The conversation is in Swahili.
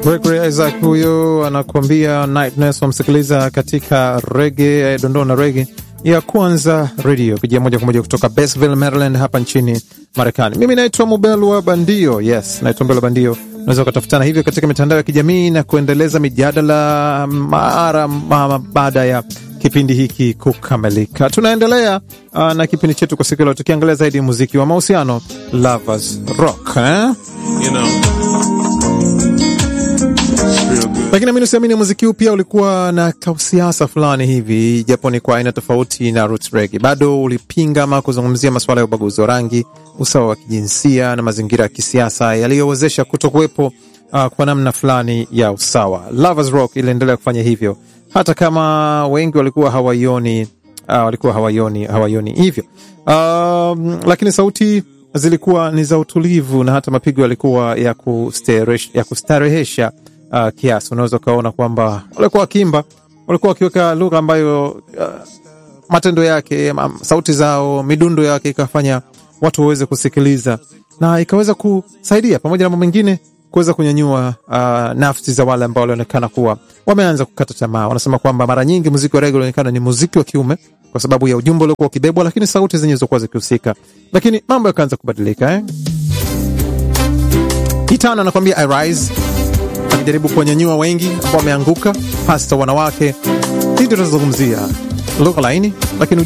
Gregory Isaac huyo anakuambia Nightness, wamsikiliza katika rege dondoo na rege ya kwanza redio kujia moja kwa moja kutoka Basville, Maryland, hapa nchini Marekani. Mimi naitwa Mubelwa Bandio. Yes, naitwa Mubelwa Bandio. Unaweza ukatafutana hivyo katika mitandao ya kijamii na kuendeleza mijadala mara mara baada ya kipindi hiki kukamilika. Tunaendelea uh, na kipindi chetu kwa siku leo tukiangalia zaidi muziki wa mahusiano Lovers Rock eh? You know, it's real good. lakini amini usiamini muziki huu pia ulikuwa na kausiasa fulani hivi japo ni kwa aina tofauti na roots reggae bado ulipinga ama kuzungumzia masuala ya ubaguzi wa rangi usawa wa kijinsia na mazingira ya kisiasa yaliyowezesha kutokuwepo uh, kwa namna fulani ya usawa Lovers Rock iliendelea kufanya hivyo hata kama wengi walikuwa hawaioni uh, walikuwa hawaioni hawaioni hivyo um, lakini sauti zilikuwa ni za utulivu na hata mapigo yalikuwa ya, kusteresh, ya kustarehesha uh, kiasi unaweza ukaona kwamba walikuwa wakimba walikuwa wakiweka lugha ambayo uh, matendo yake ma- sauti zao midundo yake ikafanya watu waweze kusikiliza na ikaweza kusaidia pamoja na mambo mengine kuweza kunyanyua uh, nafsi za wale ambao walionekana kuwa wameanza kukata tamaa wanasema kwamba mara nyingi muziki wa rege ulionekana ni muziki wa kiume kwa sababu ya ujumbe uliokuwa ukibebwa lakini sauti zenye zilizokuwa zikihusika lakini mambo yakaanza kubadilika eh? hitano anakwambia I rise akijaribu kuwanyanyua wengi ambao wameanguka hasa wanawake hii ndio tunazungumzia lugha laini lakini